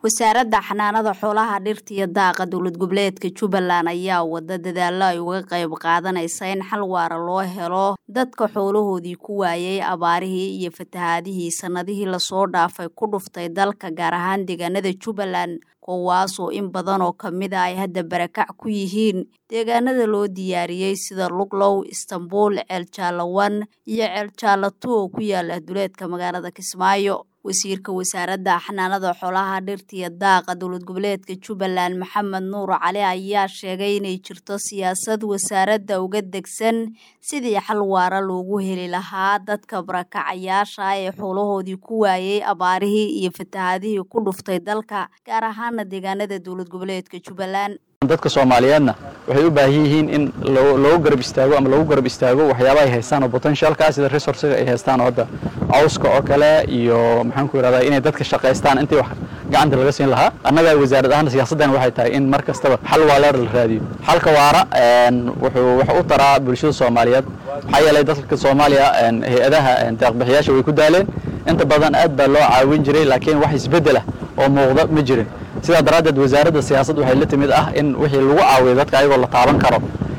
wasaaradda xanaanada xoolaha dhirta iyo daaqa dowlad goboleedka jubbaland ayaa wada dadaalo ay uga qayb qaadanaysa in xal waara loo helo dadka xoolahoodii ku waayay abaarihii iyo fatahaadihii sannadihii lasoo dhaafay ku dhuftay dalka gaar ahaan deegaanada jubbaland kuwaasoo in badan oo ka mid a ay hadda barakac ku yihiin deegaanada loo diyaariyey sida luglow istanbuul ceeljaalawan iyo ceeljaalato oo ku yaala duleedka magaalada kismaayo wasiirka wasaaradda xanaanada xoolaha dhirta iyo daaqa dowlad goboleedka jubbaland maxamed nuur cali ayaa sheegay inay jirto siyaasad wasaaradda uga degsan sidii xal waara loogu heli lahaa dadka barakacayaasha ee xoolahoodii ku waayey abaarihii iyo fatahaadihii ku dhuftay dalka gaar ahaana deegaanada dowlad goboleedka jubbaland dadka soomaaliyeedna waxay u baahan yihiin in loogu garab istaago ama lagu garab istaago waxyaaba ay haystaan oo potentialka sida resourcega ay haystaan oo hadda cawska oo kale iyo maxaan ku yidhahdaa inay dadka shaqaystaan intii wax gacanta laga siin lahaa annaga wasaarad ahaan siyaasaddan waxay tahay in mar kastaba xal waaleer la raadiyo xalka waara wuxuu wax u taraa bulshada soomaaliyeed maxaa yeelay dadka soomaaliya hay-adaha deeqbixiyaasha way ku daaleen inta badan aad baa loo caawin jiray laakiin wax isbeddel ah oo muuqda ma jirin sidaa daraaddeed wasaaradda siyaasad waxay la timid ah in wixii lagu caawiyo dadka ayagoo la taaban karo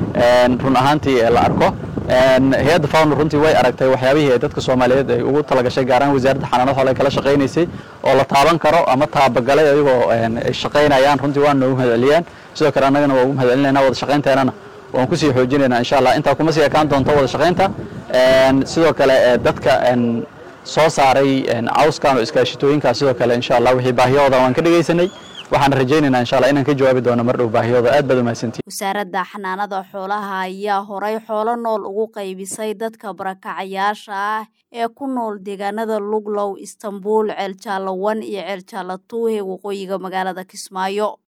run ahaantii la arko hay-adda fawn runtii way aragtay waxyaabihii ay dadka soomaaliyeed ay ugu talagashay gaaraan wasaaradda xanaanada xoole kala shaqaynaysay oo la taaban karo ama taabagalay ayagoo ay shaqaynayaan runtii waa noogu mahadceliyaan sidoo kale annagana waa ugu mahadcelinayna wada shaqaynteenana waan kusii xoojinaynaa insha allah intaa kuma sii ekaan doonto wada shaqaynta sidoo kale dadka soo saaray cawskan oo iskaashitooyinkaas sidoo kale insha allah wixii baahiyahooda waan ka dhegaysanay waxaan rajaynaynaa insha allah inaan ka jawaabi doono mar dhow baahiyahooda aad baad umahadsantihin wasaaradda xanaanada xoolaha ayaa horay xoolo nool ugu qaybisay dadka barakacayaasha ah ee ku nool deegaanada luglow istanbuul ceeljaalawan iyo ceeljaalatuu ee waqooyiga magaalada kismaayo